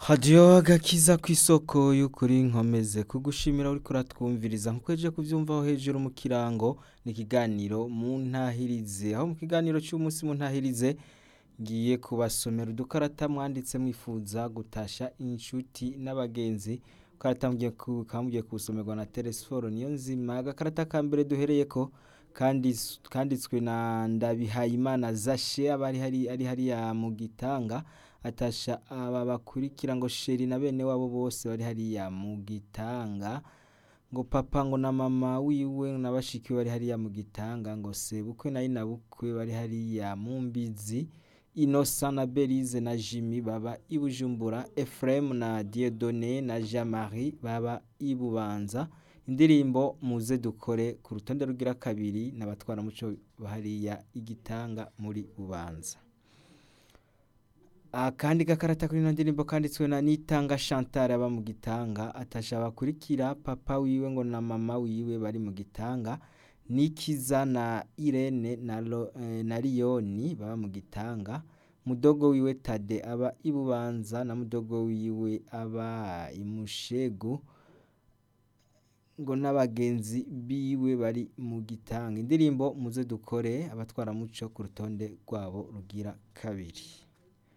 hadiyo agakiza ku isoko y'ukuri nkomeze kugushimira uriko uratwumviriza nkuko eje kuvyumvaho hejuru mu kirango ni ikiganiro mu ntahirize aho mu kiganiro cy'umunsi mu ntahirize ngiye kubasomera udukarata mwanditse mwifuza gutasha inshuti n'abagenzi ukarata mugiye ku- kamugiye kusomerwa na Telesforo niyo nzima agakarata ka mbere duhereyeko kandis- kanditswe na Ndabihayimana Zashe aba ari hari ari hariya mu gitanga atasha aba bakurikira ngo sheri na bene wabo bose bari hariya mu gitanga ngo papa ngo na mama wiwe na bashiki we bari hariya mu gitanga ngo sebukwe na inabukwe bari hariya mu mbizi Innocent na Belize na Jimmy baba i Bujumbura Ephraim na Dieudonné na Jean-Marie baba i Bubanza indirimbo muze dukore ku rutonde rugira kabiri n'abatwara muco bahariya igitanga muri Bubanza akandi gakarata kuri ino ndirimbo kanditswe na Nitanga Chantal aba mu gitanga atasha bakurikira papa wiwe ngo na mama wiwe bari mu gitanga Nikiza na Irene na, Lo, eh, na Liyoni baba mu gitanga mudogo wiwe Tade aba i Bubanza na mudogo wiwe aba i Mushegu ngo n'abagenzi biwe bari mu gitanga indirimbo muze dukore abatwara muco ku rutonde rwabo rugira kabiri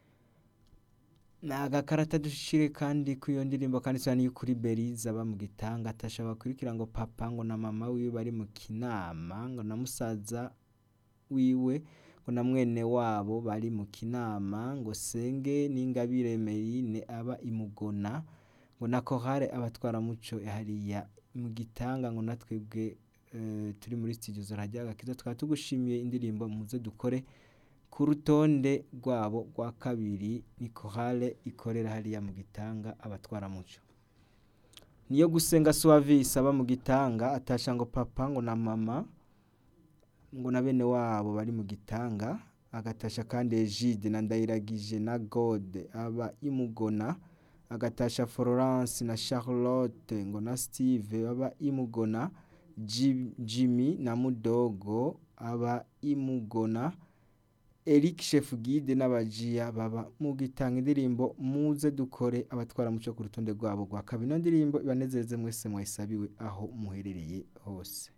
ni agakarata dushire kandi ku iyo ndirimbo kanditswe n'iyo kuri Belize aba mu gitanga atasha bakurikira ngo papa ngo na mama wiwe bari mu kinama ngo na musaza wiwe ngo na mwene wabo bari mu kinama ngo senge n'ingabire Merine aba imugona ngo na kohare abatwara muco hariya mu gitanga ngo natwebwe eh, turi muri studio zorajya agakiza tukaba tugushimiye indirimbo muze dukore ku rutonde rwabo rwa kabiri ni kohale ikorera hariya mu gitanga abatwara muco niyo gusenga suwavisi aba mu gitanga atasha ngo papa ngo na mama ngo na bene wabo bari mu gitanga agatasha kandi Egide na Ndayiragije na Gode aba imugona agatasha Florence na Charlotte ngo na Steve baba imugona Ji- Jimmy na Mudogo aba imugona Eric Chef Guide n'abajiya baba mu gitanga indirimbo muze dukore abatwara muco ku rutonde rwabo rwa kabiri ino ndirimbo ibanezereze mwese mwayisabiwe aho muherereye hose